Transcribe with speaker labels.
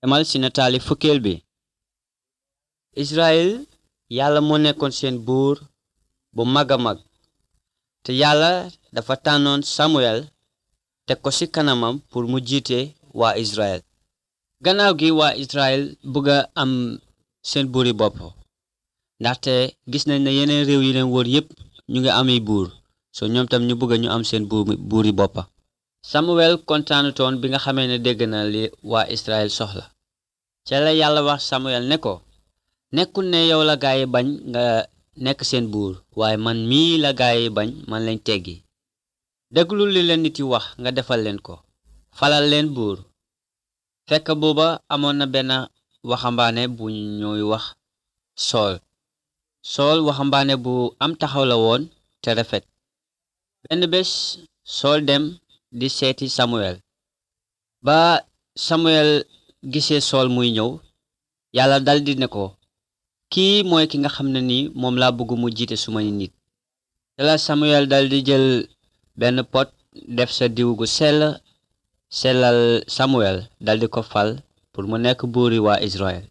Speaker 1: demal ci nataali fukkeel bi Israël yàlla moo nekkoon seen buur bu mag a mag te yàlla dafa tànnoon Samuel teg ko ci kanamam pour mu jiite waa Israël gannaaw gi waa Israël bëgg a am seen buuri bopp ndaxte gis nañ ne yeneen réew yi leen wër yépp ñu ngi amee buur so ñoom tam ñu bëgg ñu am seen buur buuri boppa Samuel kontaanutoon bi nga xamee ne dégg na li waa Israël soxla ca la yàlla wax Samuel ne ko nekkul ne yow la gaa yi bañ nga nekk seen buur waaye man mii la gaa yi bañ man lañ teggi déglu li leen nit yi wax nga defal leen ko falal leen buur fekk booba amoon na benn waxambaane bu ñuy wax sool sool waxambaane bu am taxaw la woon te rafet benn bés sool dem di seeti Samuel ba Samuel gisee sool muy ñëw yàlla daldi ne ko kii mooy ki nga xam ne ni moom laa bëgg mu jiite sumay nit te la Samuel daldi jël benn pot def sa diw gu sell sellal Samuel daldi ko fal pour mu nekk buuri waa Israël